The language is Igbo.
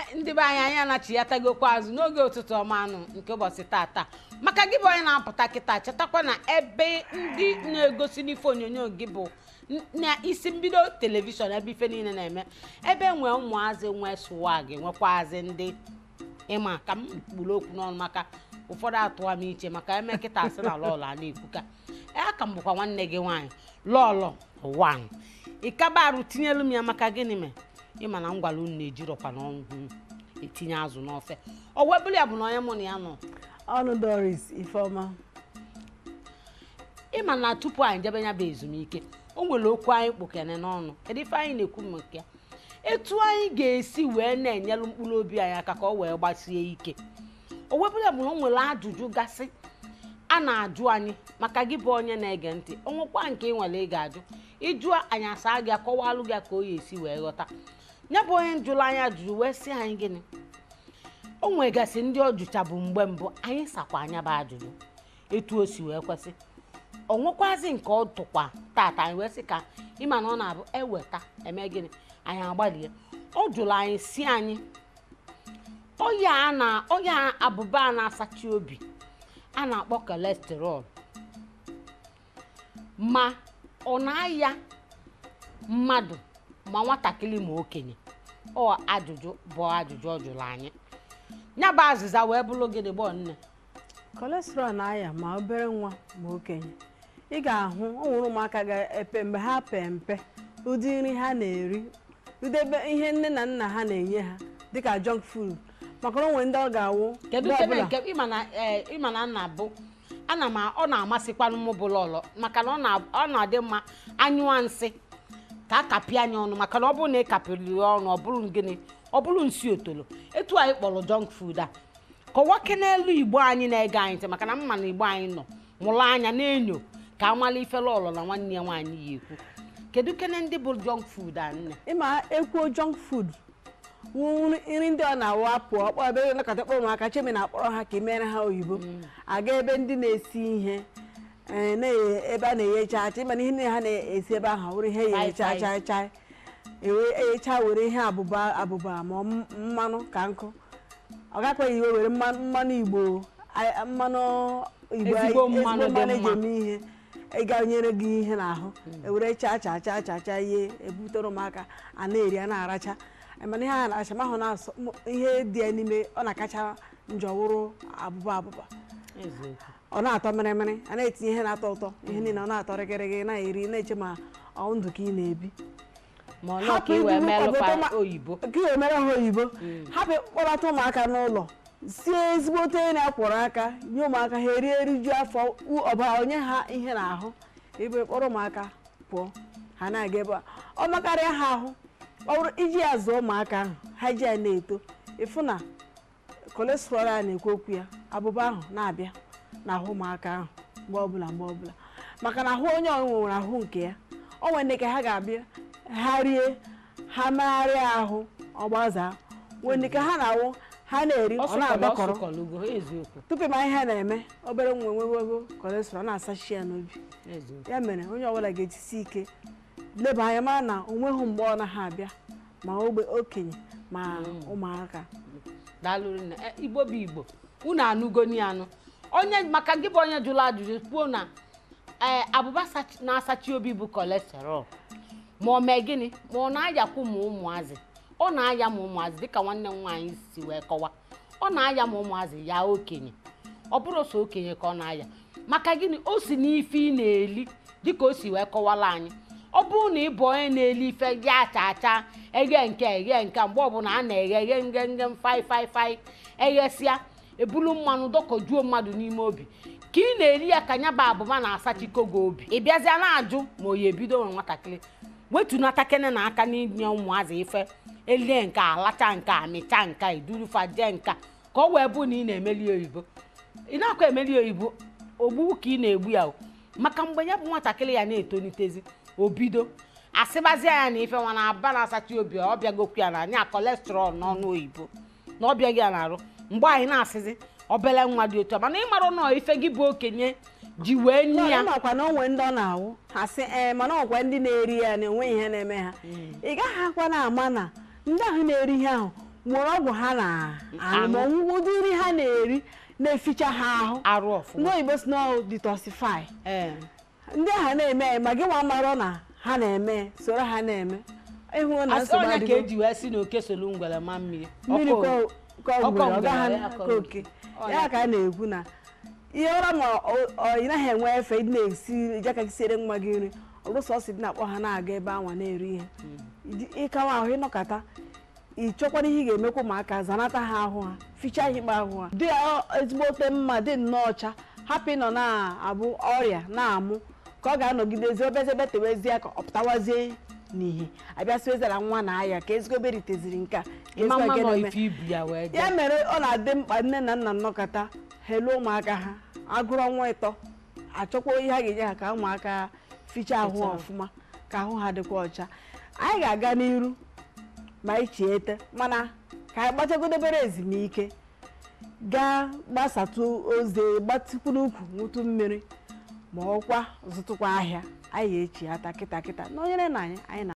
ndị be anyị anyị anachiatagokwa azụ n'oge ụtụtụ ọma anụ nke ụbọchị tata maka gị bụ onye na-apụta kịta chetakwa na ebe ndị na-egosi n'ife onyonyo gị bụ n- na isi mbido telivishọn ebe ife niile na-eme ebe nwee ụmụazị nwee swag nwekwaazị ndị ịma ka m kpuru okwu n'ọnụ maka ụfọdụ atụwa m iche maka eme kịta asị na lọlọ a na-ekwuka aka m bụkwa nwanne gị nwaanyị lọlọ wan ịkabarụ tinyelu m ya maka gịnị mee ịma na ngwala unu na-ejirọkwa n'ọnụ hụ etinye azụ n'ofe ọ webụrụ ya bụ na onye mụ na ya nọ ọnụ doris ifeọma ịma na tupu anyị jebe ya bụ ezumike o nwere okwu anyị kpokene n'ọnụ kedu ife anyị na-ekwu maka ya etu anyị ga-esi wee na-enyelu mkpụrụ obi anyị aka ka ọ wee gbasie ike o webụrụ ya bụ na o nwere ajụjụ gasị a na-ajụ anyị maka gị bụ onye na-ege ntị onwekwa nke ị nwere ị ga-ajụ ịjụọ anyị asa gị akọwalụ gị ka o ya esi wee ghọta ya bụ onye njụrụ anyị ajụjụ wee sị anyị gịnị o nwegasị ndị ọ jụcha bụ mgbe mbụ anyị sakwa anya bụ ajụjụ etu o si wee kwesị o nwekwazi nke ọ tụkwa tata anyị wee sị ka ịma na ọ na-abụ eweta eme gịnị anyị agbalie ọ jụrụ anyị si anyị ọya a na ọya abụba a na-asachi obi a na-akpọ kolesterọl ma ọ na-aya mmadụ ma nwatakịrị ma okenye ọ ajụjụ bụ ajụjụ ọ jụrụ anyị ya bụ azịza wee bụrụ gịnị gbọ nne kolesterọl na-aya ma obere nwa ma okenye ị ga-ahụ o nwere ụmụaka ga-epe mgbe ha pee mpe ụdị nri ha na-eri ụdị ebe ihe nne na nna ha na-enye ha dịka junk food maka na o nwere ndị ọ ga-awụ kedu mgbe kebe ọbụla nke ịma na ee, ịma na nna bụ ana m a- ọ na-amasịkwanụ m bụ lọlọ maka na ọ na- ọ na-adị mma anyụọ nsị ka a kapịa anya ọnụ maka na ọ bụrụ na ị kapịrị ya ọnụ ọ bụrụ gịnị ọ bụrụ nsị otolo etu anyị kpọrọ junk food a kọwake n'elu igbo anyị na-ege anyị ntị maka na mma na igbo anyị nọ mụrụ anya na-enyo ka amala ife lọlọ na nwanne ya nwaanyị ya ekwu kedu kene ndị bụ junk food a nne ịma ekwuo junk food wụ nri ndị ọ na-awụ apụ ọkpọ ebe nakọta kpọrọ ụmụaka chemi na-akpọrọ ha ka imere ha oyibo aga ebe ndị na-esi ihe ee, na-eghe ebe a na-eghe chaa chaa ịma na ihe niile ha na-esi ebe ahụ were ihe eghe chaa Fai, chaa chaa ewe- eghecha were ihe abụba abụba ma ọ m- mmanụ ka nkụ ọ gakwaghị iwe were mmanụ mmanụ igbo a- mmanụ igbo Ezigbo ezigbo mmanụ dị mmanụ eji mma. eme ihe ịga nyere gị ihe n'ahụ ewere chaa chaa chaa chaa chaa ihe ebutere ụmụaka a na-eri a na-aracha mana ihe a na-aracha ma ahụ na-asọ m- ihe dị ya n'ime ọ na-akacha njọ wụrụ abụba abụba eziokwu ọ na-atọ mịrịmịrị a na-etinye ihe na-atọ ụtọ ihe niile ọ na-atọ rịgịrịgị na-eri na-eche ma ọ ndụ ka ị na-ebi ma ọ nọ ka ị wee melụkwa oyibo ka ị wee mere ha oyibo hapụ kpọbata ụmụaka n'ụlọ sie ezigbote nri akwọrọ aka nye ụmụaka ha erie eriju afọ u- ọbara onye ha ihe n'ahụ ebe kpọrọ ụmụaka pụọ ha na-aga ebe a ọ makarịa ha ahụ ọ bụrụ iji ya zụọ ụmụaka ahụ ha ji ya na-eto ịfụ na kolesterọl a na-ekwu okwu ya abụba ahụ na-abịa n'ahụ ụmụaka ahụ mgbe ọbụla mgbe ọbụla maka na ahụ onye ọnwụnwe nwere ahụ nke ya o nwere ndị ka ha ga-abịa ha rie ha megharịa ahụ ọgbazaa nwere ndị ka ha na-awụ ha na-eri ọ na-agbakọrọ ọsụkọlụgo eziokwu tupu ma ihe na-eme obere nwa enwewego kolesterọl na-asachi ya n'obi eziokwu ya mere onye ọbụla ga-etisi ike leba anya mara na onweghị mgbe ọ naghị abịa ma ogbe okenye ma ụmụaka daalụrụ nne E, igbo bụ igbo unu anụgoni anụ onye maka gị bụ onye jụrụ ajụjụ kwuo na ee abụba sachi- na-asachi obi bụ kolesterọl ma ọ mee gịnị ma ọ na-ayakwu ma ụmụazị ọ na-aya ma ụmụazị dịka nwanne m nwaanyị si wee kọwa ọ na-aya ma ụmụazị ya okenye ọ bụrụ so okenye ka ọ na-aya maka gịnị o si n'ife ị na-eli dịka o si wee kọwala anyị ọ bụrụ na ị bụ onye na-eli ife gị acha acha eghe nke eghe nke mgbe ọbụla a na-eghe eghe nge nge fai fai fai eghesịa ebulu mmanụ dọkọjuo mmadụ n'ime obi ka ị na-eri ya ka nya bụ abụba na-asachiko gị obi ị bịazịa na-ajụ ma oyi ebido nwe nwatakịrị wetunata kene na aka n'inye ụmụazị ife elie nke alacha nke amịcha nka edurufa jee nka ka ọ wee bụ na ị na-emeli oyibo ị na-akwa emeli oyibo ogbu ka ị na-egbu ya o maka mgbe ya bụ nwatakịrị ya na-etolitezi obido asịbazie ya na ife nwa na-aba na-asacha obi ọ bịagokwu ya na anya kolesterọl n'ọnụ oyibo na ọ bịaghị ya na-arụ mgbe anyị na-asịzi obele nwa dị otu a mana ịmarụ nọọ ife gị bụ okenye ji wee nye ya makwa na onwe ndị ọ na-awụ ha sị ee mana ọkwa ndị na-eri ya na enweghị ihe na-eme ha ị gaghị akwa na ama na ndị ahụ na-eri ihe ahụ nwere ọgwụ ha na-aṅụ Aṅụ. ma ọṅụgodo nri ha na-eri na-eficha ha ahụ arụ ndị ọfụma oyibo si na detoxify ee ndị ahụ na-eme ma gị nwa marọ na ha na-eme soro ha na-eme ịhụ na asị nsogbu onye ka adịgo eji wee si na oke solu ngwere ma mmiri mmiri Ọkụ- ka ka ọ ọkọ gwere ọ ngwere, gaghị ya ka kọrọ. oke Ọ ya ya. ka a na-ekwu na ihe ụra ma ọ- ọ- ị naghị enwe efe ịdị na-esi ije aka gị siere nwa gị nri ọ bụrụ sọsọ dị na-akpọ ha na-aga ebe anwa na-eri ihe Ịdị- ịkawa ahụ ịnọkọta ịchọkwara ihe ị ga-emekwa ụmụaka zanata ha ahụ ha fichaa ihe ikpe ahụ ha dị ya ezigbote mma dị nnọọ ọcha hapụ ịnọ na-abụ ọrịa na-amụ ka ọ ga-anọgidezi obezebe tewezie ka ọ pụtawazie n'ihe abịasịwezara nwa na aya ka ezigbo beriteziri nke a ka ịma ezigbo mma nke nọ na-eme. ife ibu ya wee ya jee mere ọ na-adị mkpa nne na nna nnọkọta helu ụmụaka ha agụrụ ọnwa ịtọ achọkwa ihe a ga-enye ha ka ụmụaka fichaa ahụ Fichaa. ọfụma ka ahụ ha dịkwa ọcha anyị ga-aga n'iru ma anyị chiete mana ka anyị gbachagodebere ezumike gaa gbasatụ ozi gbatịkwu n'ukwu ṅụtụ mmiri ma ọkwa zụtụkwa ahịa anyị ga-echi ata kịta kịta na onyere na anyị anyị na